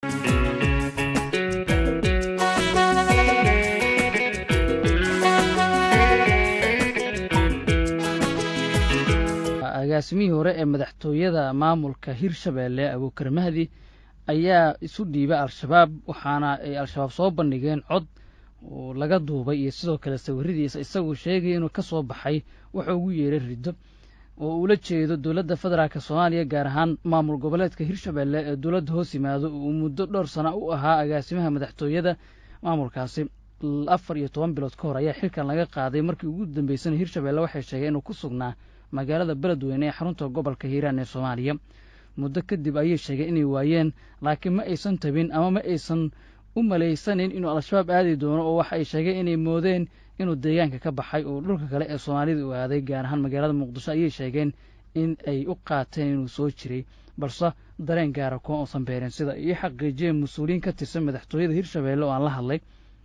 agaasimihii hore ee madaxtooyada maamulka hirshabeelle abuukar mahdi ayaa isu dhiibay al-shabaab waxaana ay al-shabaab soo bandhigeen cod oo laga duubay iyo sidoo kale sawiradiisa isaguu sheegaya inuu ka soo baxay wuxuu ugu yeeray riddo oo uula jeedo dowladda federaalk soomaaliya gaar ahaan maamul goboleedka hirshabeelle ee dowladda hoos yimaado uu muddo dhowr sana u ahaa agaasimaha madaxtooyada maamulkaasi afar iyo toban bilood ka hor ayaa xilkan laga qaaday markii ugu dambeysana hirshabeelle waxay sheegeen inuu ku sugnaa magaalada beledweyne ee xarunta gobolka hiiraan ee soomaaliya muddo kadib ayay sheegeen inay waayeen laakiin ma aysan tabin ama ma aysan u malaysanin inuu al-shabaab aadi doono oo waxa ay sheegeen inay moodeen inuu deegaanka ka baxay oo dhulka kale ee soomaalida u aaday gaar ahaan magaalada muqdisho ayay sheegeen in ay u qaateen inuu soo jiray balse dareen gaara kuwa uusan beereen sida ay xaqiijiyeen mas-uuliyiin ka tirsan madaxtooyada hirshabeelle oo aan la hadlay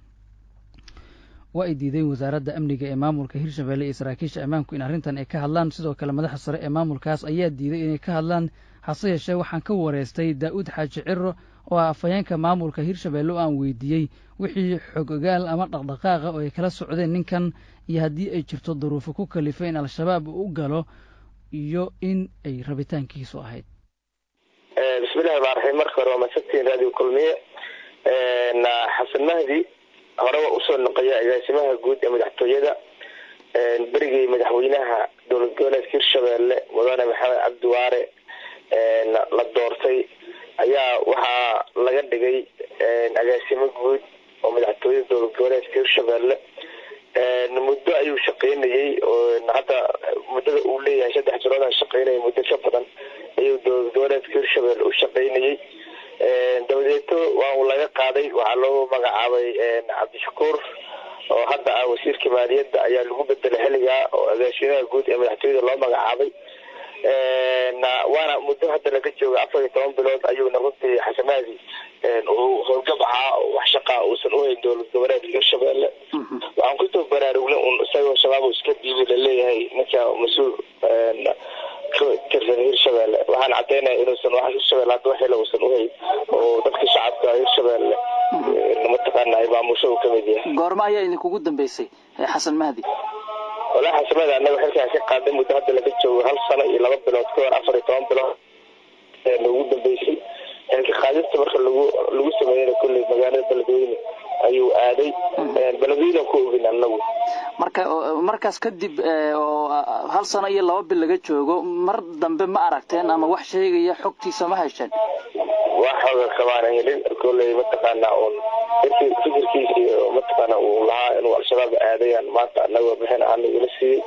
waa ay diideen wasaaradda amniga ee maamulka hirshabeelle iyo saraakiisha ammaanku in arrintan ay ka hadlaan sidoo kale madaxa sare ee maamulkaas ayaa diiday inay ka hadlaan hase yeeshee waxaan ka wareystay daa'uud xaaji ciro oo ah afhayeenka maamulka hirshabeelle oo aan weydiiyey wixii xog ogaal ama dhaqdhaqaaqa oo ay kala socdeen ninkan iyo haddii ay jirto duruufo ku kalifo in al-shabaab uu u galo iyo in ay rabitaankiisu ahayd bismillahi ramaan raxiim marka hore waa madsagtiin raadiyo kulmiye xasan mahdi hore waa usoo noqoya agaasimaha guud ee madaxtooyada berigii madaxweynaha dowlad goboleedka hirshabeelle mudane maxamed cabdiwaare la doortay ayaa waxaa laga dhigay agaasimo guud oo madaxtooyada dowlad goboleedka hirshabeelle muddo ayuu shaqeynayey hadda muddada uu leeyahay saddex jiroodan shaqeynaya muddo ka badan ayuu dowlad goboleedka hirshabeelle u shaqeynayey dabadeeto waa uu laga qaaday waxaa loo magacaabay cabdishakuur oo hadda ah wasiirka maaliyadda ayaa lagu bedelay xilligaa oo agaasimaha guud ee madaxtooyada loo magacaabay waana muddo hadda laga jooga afar iyo toban bilood ayuuna runtii xasamaadi uu howlgab ahaa wax shaqaa uusan uhayn dowlad goboleedka hirshabeelle waxaan kusoo baraarugnay un isagoo shabaab iska dhiibi laleeyahay ninka mas-uul tirsan hirshabeelle waxaan cadaynaya inuusan wax hirshabelle hadda waxila uusan uhayn oo dadka shacabka hirshabeelle mataqaana maamusho uu kamid yahay goorma ayaa idinkugu dambeysay xasan mahdi walaa xasamada anaga xilkaan ka qaaday muddo hadda laga joogo hal sano iyo laba bilood ka hor afar iyo toban bilood noogu dambeysay xilka qaadista marka lagu lagu sameeyana kolley magaalada beledweyne ayuu aaday beledweyne ku ogin anagu marka markaas kadib oo hal sano iyo laba bil laga joogo mar dambe ma aragteen ama wax sheegaya xogtiisa ma hesheen wax xooga kamaana helin kolley mataqaana un fikirkiisi mataqaana uu lahaa inuu al-shabaab aadayaan maanta anaga bixin aana ila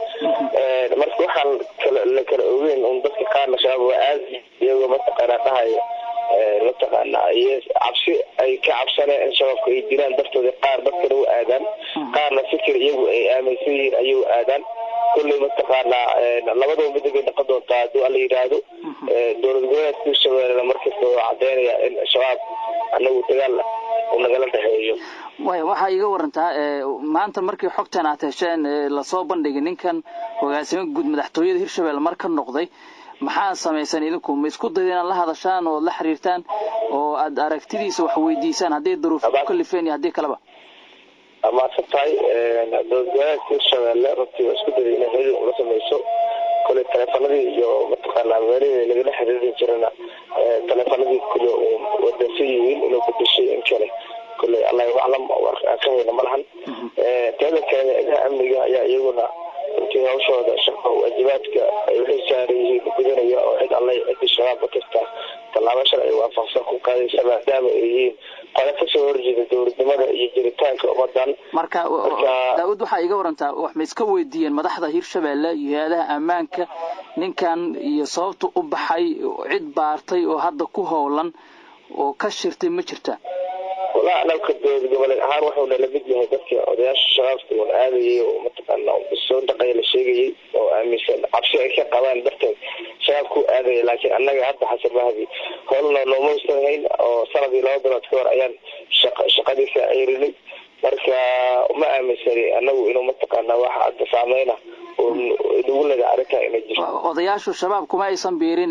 siiyey marka waxaan kala la kala ogeyn un dadka qaarna shabaab waa aadi iyagoo mataqaana dhahaya mataqaana iyo cabsi ay ka cabsaneen in shabaabka ay dilaan dartooda qaar dadkana u aadaan qaarna fikir iyagu ay aaminsan yihiin ayuu aadaan kolley mataqaana labadaba midda bay noqon doontaa haddii ala yidhaahdo dowlad goboleedka hirshabeellena markasta oo cadeynaya in shabaab anagu dagaal uu nagala dhexeeyo way waxaa iiga warantaa maanta markii xogtan aad hesheen lasoo bandhigay ninkan hogaasimo guud madaxtooyada hirshabelle mar ka noqday maxaa samaysan idinku ma isku dayda inaad la hadashaan oo la xiriirtaan oo aad aragtidiisa wax weydiisaan hadday daruuf ku kalifeen iyo haddii kaleba amaadsan tahay dowlad goboleedka hirshabeelle runtii waa isku dayday inay xiriir ula sameyso kole taleefanadii iyo mataqaana meelihii lagala xiriiri jirana taleefanadii kule wadansan yihiin inuu bedeshay in kale kule allahu aclam ka hayna malahan teeda kale ciidaha amniga ayaa iyaguna runtii hawshooda shaqo waajibaadka ay waxay saaran yihiin gudanaya oo cid alla cidii shabaab kasta tallaabo sharci waafaqsan ku qaadaysa maadaama ay yihiin qole kasoo horjeeda dowladnimada iyo jiritaanka ummadan marka daawud waxaa iga warantaa wax ma iska weydiiyeen madaxda hirshabeelle iyo hay-adaha ammaanka ninkan iyo sababta u baxay cid baartay oo hadda ku howlan oo ka shirtay ma jirta walaa analka dowlad goboleed ahaan wuxuuna lamid yahay dadka odayaasha shabaabka un aadayay oo mataqaana soo dhaqaya la sheegayay oo aaminsan cabsi ay ka qabaan darteed shabaabku aadaya laakiin annaga hadda xasan mahdi howlna looma hayn oo sanadii laba bilood ka hor ayaan shaqadiisa ayrinay marka uma aaminsani anagu inuu mataqaana waxa hadda saameyna nagu leda arrintaa inay jirto odayaashu shabaab kuma aysan biirine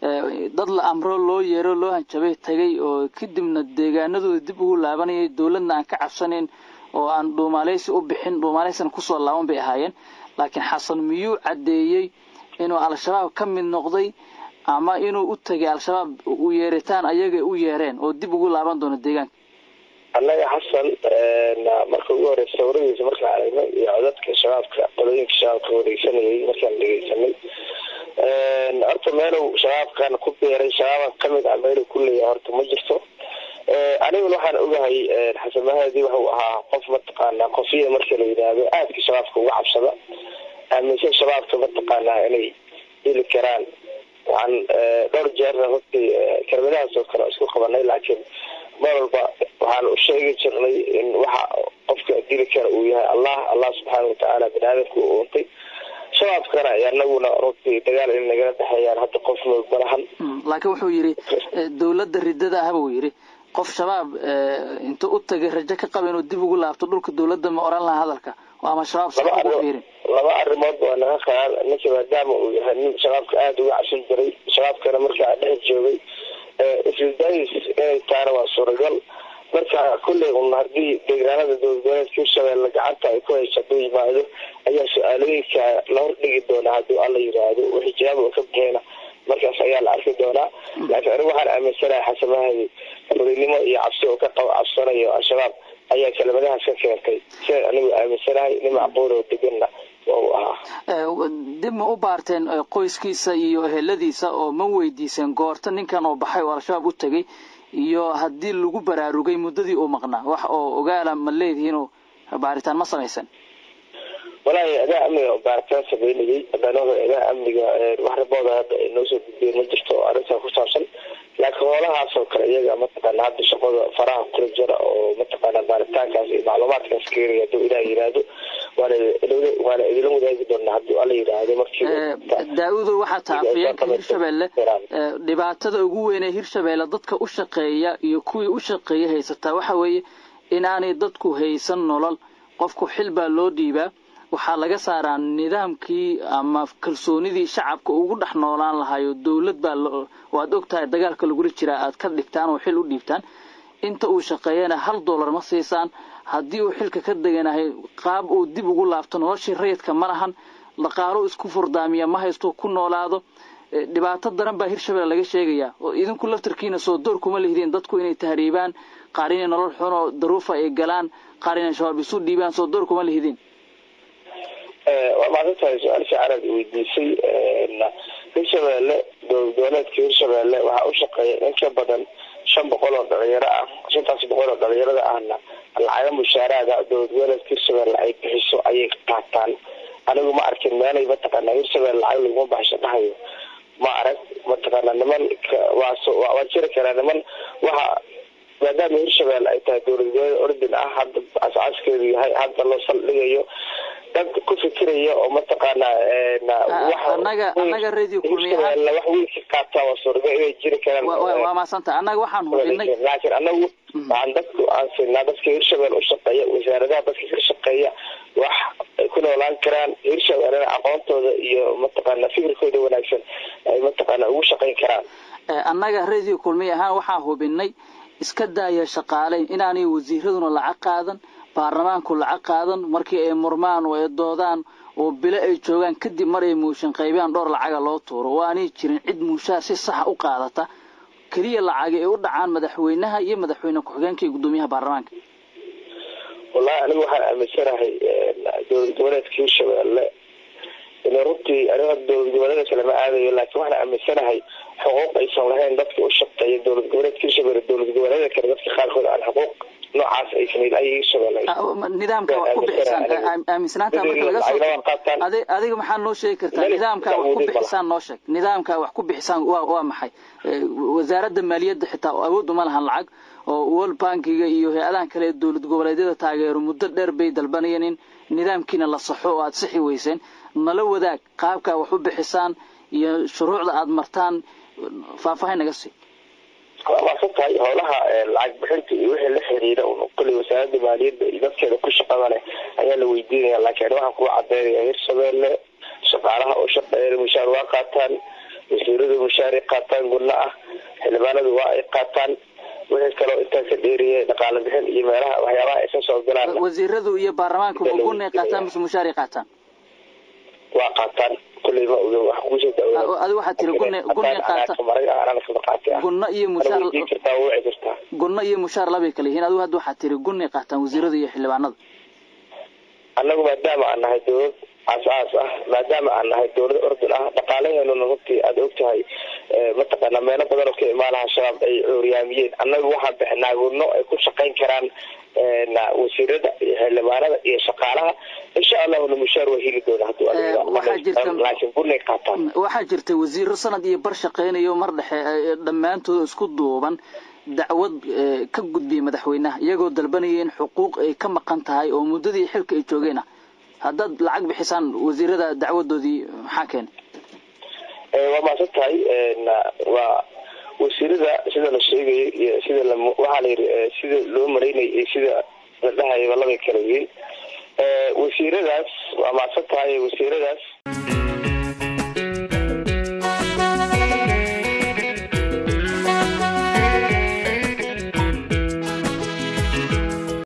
dad la amro loo yeero loo hanjabay tagay oo kadibna deegaanadooda dib ugu laabanayay dowladna aan ka cabsanayn oo aan dhuumaaleysi u bixin dhuumaaleysina kusoo laaban bay ahaayeen laakiin xasan miyuu caddeeyey inuu al-shabaab ka mid noqday ama inuu u tegay al-shabaab u yeeritaan ayagay u yeereen oo dib ugu laaban doono deegaanka annaga xasan marka ugu horeysa sawiradiisa markaan aragnay iyo codadka shabaabka qolooyinka shabaabka wareegsanayay markaan dhegeysanay horta meelow shabaabkan ku beeray shabaaban kamid ah meelu ku leeyahay horta ma jirto aniguna waxaan ogahay xasan mahadi wuxuu ahaa qof mataqaanaa qofiya marka la yidhaahdo aadka shabaabka uga cabsada aaminsan shabaabka mataqaanaa inay heli karaan waxaan dhowr jeerna hortii kelmadahaas oo kale isku qabanay laakiin mar walba waxaan u sheegi jirnay in waxa qofka dili kara uu yahay allah allah subxaana watacaala bani aadamka u uuntay shabaabkana anaguna runtii dagaal in nagala dhexeeyaan hadda qof noog malahan laakiin wuxuu yidhi dowladda ridada ahba uu yidhi qof shabaab intuu u tagay rajo ka qaba inuu dib ugu laabto dhulka dowladda ma oran laha hadalka ama shabaab fiirin laba arrimood waa naga qayaal ninka maadaama uu yahay nin shabaabka aada uga cabsan jiray shabaabkana markaa dhex joogay isdays inay taana waa suuragal marka kulley un haddii deegaanada dowladgoboleedka hirshabeelle gacanta ay ku hayso hadduu yimaado ayaa su-aalooyinka la hordhigi doonaa hadduu alla yiraahdo wixii jawaab oo ka bixina markaas ayaa la arki doonaa laakiin anigu waxaan aaminsanahay xasamahadi furinimo iyo cabsi oo ka qabo cabsanayo al-shabaab ayaa kelimadahaas ka keentay siday anigu aaminsanahay nin macquul oo deganna u ahaa dib ma u baarteen qoyskiisa iyo eheladiisa oo ma weydiiseen goorta ninkan oo baxay oo al-shabaab u tegay iyo haddii lagu baraarugay muddadii uu maqnaa wax oo ogaala ma leedihiinoo baaritaan ma samaysan walaahi adaa amniga baaritaan sameynayay haddana adaa amniga wax rabooda hadda ay noo soo gudbeen ma jirto oo arrintaa ku saabsan laakiin hoolahaas oo kale iyaga mataqaana hadda shaqada faraha kula jira oo mataqaana baaritaankaas iyo macluumaadkaas keenaya hadduu ilaah yiraahdo waana waana idila wadaagi doonaa hadduu alla yiraahdo markii daa-udo waxaa taha afayeenka hirshabeelle dhibaatada ugu weyn ee hirshabeelle dadka u shaqeeya iyo kuwii u shaqeeya haysataa waxa weeye in aanay dadku haysan nolol qofku xil baa loo dhiibaa waxaa laga saaraa nidaamkii ama kalsoonidii shacabka ugu dhex noolaan lahayo dowlad baa waad og tahay dagaalka lagula jiraa aad ka dhigtaan oo xil u dhiibtaan inta uu shaqeeyana hal dollar ma siisaan haddii uu xilka ka deganahay qaab uu dib ugu laabto noloshii rayidka ma lahan dhaqaalo isku furdaamiya ma haysto ku noolaado dhibaato daran baa hirshabelle laga sheegayaa oo idinku laftarkiina soo door kuma lihdeen dadku inay tahriibaan qaar inay nolol xun oo daruufa ay galaan qaar inay shabaab isu dhiibaan soo door kuma lihdeen waa maasantahay su-aal fiican aad weydiisay hirshabeelle dowladoleedka hirshabeelle waxaa u shaqeeya in ka badan shan boqol oo dhalinyaro ah shantaas boqol oo dhalinyarada ahna lacaga mushaaraada dowladgoboleedka hirshabeelle ay bixiso ayay qaataan anigu ma arkin meelay mataqaana hirshabelle lacag laguma baxsho dhahayo ma arag mataqaana niman waa jiri karaa niman waxa maadaama hirshabelle ay tahay dowlad goboleed ordin ah hadda asaaskeedu yahay hadda loo saldhigayo dad ku fikiraya oo mataqaana anaga anaga radio kulmiyaha wax weyn ka qaataa waa suuragal inay jiri karaan waa maasanta annaga waxaan hubinay laakiin anagu waxaan dadku aan siinaa dadka hirshabelle u shaqeeya wasaaradaha dadka ka shaqeeya wax ay ku noolaan karaan hirshabellena aqoontooda iyo mataqaana fikirkooda wanaagsan ay mataqaana ugu shaqayn karaan annaga radio kulmiya ahaan waxaan hubinay iska daaya shaqaaleyn inaanay wasiiraduna lacag qaadan baarlamaanku lacag qaadan markii ay murmaan oo ay doodaan oo bilo ay joogaan kadib mar ay muushin qaybiyaan dhowr lacaga loo tuuro oo aanay jirin cid muushaha si saxa u qaadata keliya lacagi ay u dhacaan madaxweynaha iyo madaxweyne ku-xigeenka iyo guddoomiyaha baarlamaanka wallahi anigu waxaan aaminsanahay dowlad goboleedka hirshabelle in runtii aniga dowlad goboleeda kale ma aadayo laakiin waxaan aaminsanahay xuquuq aysan lahayn dadka u shaqeeya dowlad goboleedka hirshabelle dowlad goboleeda kale dadka qaarkood aan xuquuq noocaas aysan ilaahay hirshabelle nidaamka wax ku bixisaan aaminsanaanta marka laga soo adiga maxaa noo sheegi kartaa nidaamka wax ku bixisaan noo sheeg nidaamka wax ku bixisaan waa waa maxay wasaaradda maaliyadda xitaa awood uma lahan lacag oo world bankiga iyo hay-adahan kale ee dowlad goboleedyada taageero muddo dheer bay dalbanayeen in nidaamkiina la saxo oo aada sixi weyseen nala wadaag qaabkaa wax u bixisaan iyo shuruucda aada martaan faahfaahin naga sii waa maasan tahay howlaha lacag bixinta iyo wixii la xiriira kuley wasaaradda maaliyadda iyo dadkeeda ku shaqada leh ayaa la weydiinaya laakiin waxaan kuga cadeynaya hirshabelle shaqaalaha oo shaqeeya mushaar waa qaataan wasiiradu mushaaray qaataan gunno ah xildhibaanadu waa ay qaataan wixii kaloo intaa ka dheeriye dhaqaale bixin iyo meelaha waxyaabaha ay ka soo galaan wasiiradu iyo baarlamaanku ma gunay qaataan mise mushaaray qaataan waa qaataan kulley ma oga wax kuusoo adi waxaad tiri gunay gunay qaata gunno iyo mushaar kartaa waa wici kartaa gunno iyo mushaar labay kala yihiin adigu hadda waxaad tiri gunay qaataan wasiirada iyo xildhibaanada annagu maadaama aan nahay dawlad aas-aas ah maadaama aan nahay dawlad ordun ah dhaqaalaheenuna runtii aada og tahay mataqaana meelo badan oo ka imaanaha shabaab ay cuuryaamiyeen annagu waxaan bixinaa gunno ay ku shaqayn karaan wasiirada iyo xildhibaanada iyo shaqaalaha insha allahuna mushaar waa heli doona hadlaakiin gunay qaataan waxaa jirta wasiiro sanad iyo bar shaqeynayo mar dhexe dhammaantood isku duuban dacwad ka gudbiyay madaxweynaha iyagoo dalbanaya in xuquuq ay ka maqan tahay oo muddadii xilka ay joogeen ah haddaad lacag bixisaan wasiirada dacwadoodii maxaa keenay waa maasan tahay waa wasiirada sida la sheegayay iyo sida la waxaa la yidhi sida loo maraynay iyo sida la dhahayaba labay kala yihiin wasiiradaas waa maasan tahay wasiiradaas